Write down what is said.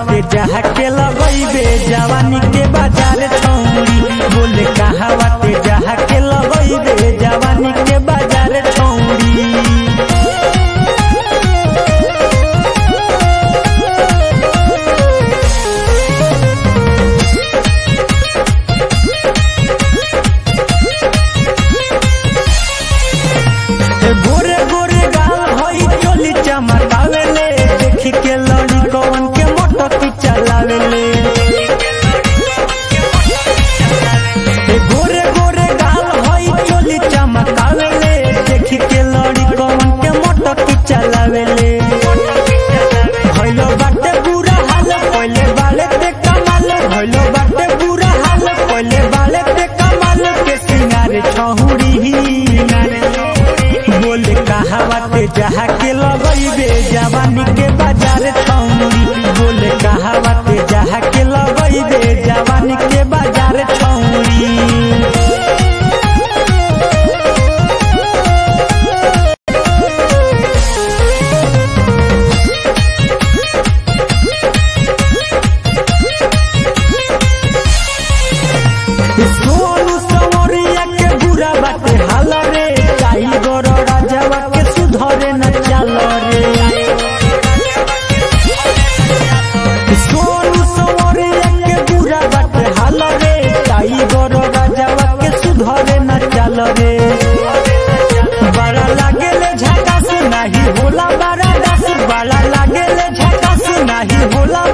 बाटे जहा के लगइबे जवानी के बाजार छौरी बोले कहा बाटे जहा के लगइबे जवानी के बाजार छौरी गोरे गोरे गाल होई चोली चमकावेले देखी के लड़ी कौन के मोटक चलावेले ए गोरे गोरे गाल होई चोली चमकावेले देखी के लड़ी कौन के मोटक चलावेले भइलो बाटे बुरा हाल पहिले बाले ते कमाल भइलो बाटे बुरा हाल पहिले बाले ते कमाल के सिंगारे छहुरी बोले कहा बाटे जहा के लगइबे जवानी के बाजार छौरी बोले कहा बाटे जहा के लगइबे जवानी के बाजार छौरी सोनू सवरिया के बुरा बाटे हाल रे काई गोर राजावा के सुधरे न चाल रे सोनू सवरिया के बुरा बाटे हाल रे काई गोर राजावा के सुधरे न चाल रे बड़ा लागेले झकास नाही होला बड़ा दास बड़ा लागेले झकास नाही होला